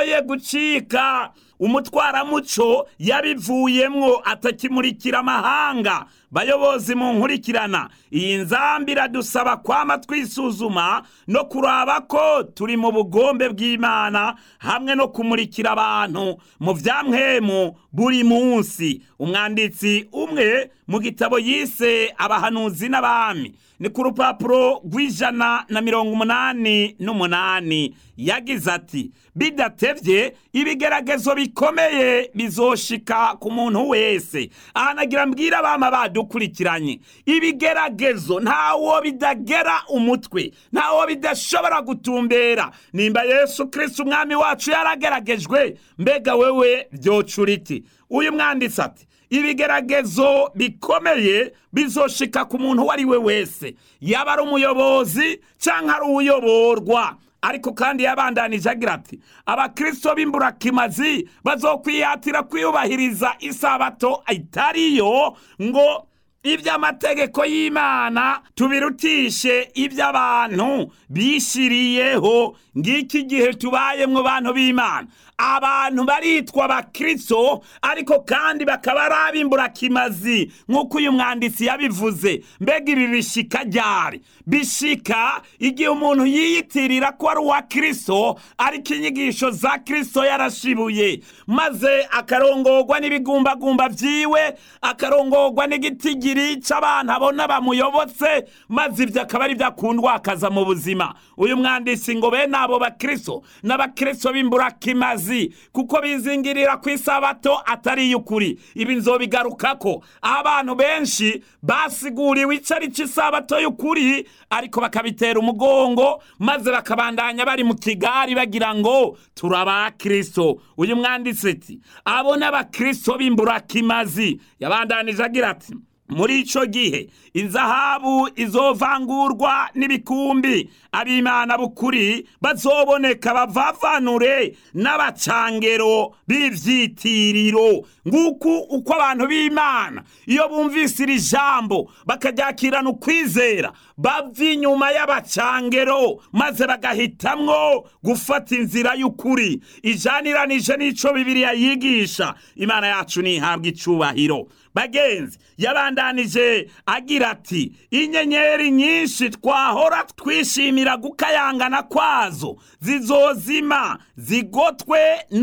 yoye gucika umutwaramuco yabivuyemwo atakimurikira amahanga bayobozi mu nkurikirana iyi nzambi iradusaba kwama twisuzuma no kuraba ko turi mu bugombe bw'imana hamwe no kumurikira abantu mu vyamwemu buri munsi umwanditsi umwe mu gitabo yise abahanuzi n'abami ni ku rupapuro rw'ijana na mirongo umunani n'umunani yagize ati bidatevye ibigeragezo bikomeye bizoshika ku muntu wese ahanagira mbwira abama badukurikiranye ibigeragezo ntawo bidagera umutwe ntawo bidashobora gutumbera nimba yesu kristo umwami wacu yarageragejwe mbega wewe vyocura iki uyu mwanditsi ati ibigeragezo bikomeye bizoshika ku muntu uwo ari we wese yaba ari umuyobozi cyangwa ari uwuyoborwa ariko kandi yabandanije agira ati abakristo b'imburakimazi bazokwihatira kwiyubahiriza isabato itariyo ngo iby'amategeko y'imana tubirutishe iby'abantu bishyiriyeho ngiki gihe tubayemwo bantu b'imana abantu baritwa abakristo ariko kandi bakaba ari ab'imburakimazi nk'uko uyu mwanditsi yabivuze mbega ibi bishika ryari bishika igihe umuntu yiyitirira ko ari uwa kristo ariko inyigisho za kristo yarashibuye maze akarongorwa n'ibigumbagumba vyiwe akarongorwa n'igitigiri c'abantu abona bamuyobotse maze ivyo akaba ari vyo akundwa akaza mu buzima uyu mwanditsi ngo bene abo bakristo n'abakristo b'imburakimazi kuko bizingirira ku isabato atari iy'ukuri ibi nzobigarukako abantu benshi basiguriwe ico ari c'isabato y'ukuri ariko bakabitera umugongo maze bakabandanya bari mu kigari bagira ngo turabakristo uyu mwanditsi ati abo n'abakristo b'imburakimazi yabandanije agira ati muri ico gihe inzahabu izovangurwa n'ibikumbi ab'imana b'ukuri bazoboneka bavavanure n'abacangero b'ivyitiriro nguku uko abantu b'imana iyo bumvise iri jambo bakaryakirana ukwizera bava inyuma y'abacangero maze bagahitamwo gufata inzira y'ukuri ijaniranije n'ico bibiliya yigisha imana yacu ntihabwa icubahiro bagenzi yabandanije agira ati inyenyeri nyinshi twahora twishimira gukayangana kwazo zizozima zigotwe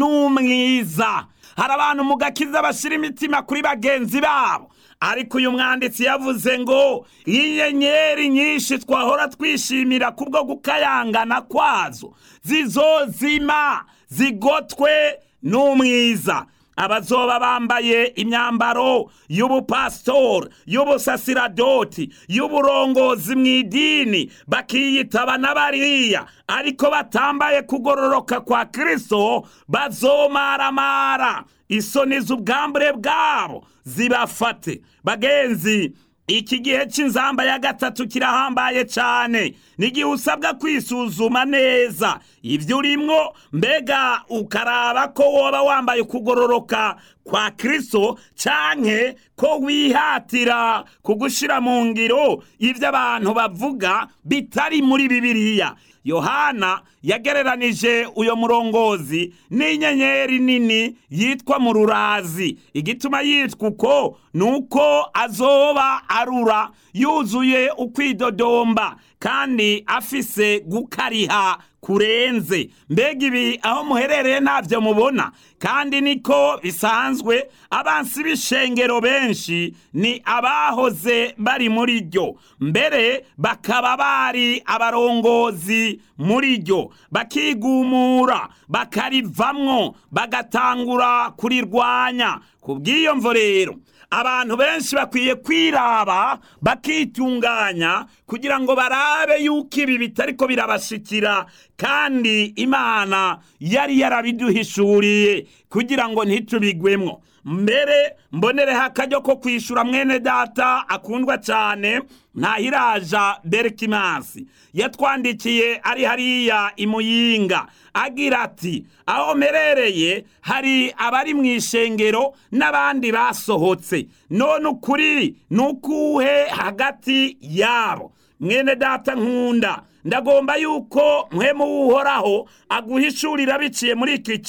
n'umwiza hari abantu mu gakiza bashyira imitima kuri bagenzi babo ariko uyu mwanditsi yavuze ngo inyenyeri nyinshi twahora twishimira kubwo gukayangana kwazo zizozima zigotwe n'umwiza abazoba bambaye imyambaro y'ubupasitori y'ubusasiradoti y'uburongozi mu idini bakiyitaba n'abariya ariko batambaye kugororoka kwa kristo bazomaramara isoni z'ubwambure bwabo zibafate bagenzi iki gihe cy'inzamba ya gatatu kirahambaye cyane n'igihe usabwa kwisuzuma neza ibyo urimwo mbega ukaraba ko woba wambaye ukugororoka kwa kristo canke ko wihatira kugushyira mu ngiro ibyo abantu bavuga bitari muri bibiliya yohana yagereranije uyo murongozi n'inyenyeri nini yitwa mu rurazi igituma yitwa uko ni uko azoba arura yuzuye ukwidodomba kandi afise gukariha kurenze mbega ibi aho muherereye ntabyo mubona kandi niko bisanzwe abansi b'ishengero benshi ni abahoze bari muri ryo mbere bakaba bari abarongozi muri ryo bakigumura bakarivamwo bagatangura kurirwanya ku bw'iyo mvo rero abantu benshi bakwiye kwiraba bakitunganya kugira ngo barabe yuko ibi bitariko birabashikira kandi imana yari yarabiduhishuriye kugira ngo ntitubigwemwo mbere mbonereho akaryo ko kwishura mwene data akundwa cyane ntahiraja berikimasi yatwandikiye ari hariya imuyinga agira ati aho mperereye hari abari mu ishengero n'abandi basohotse none ukuri ni ukuhe hagati yabo mwene data nkunda ndagomba yuko mwemu w'uhoraho aguhishurira biciye muri iki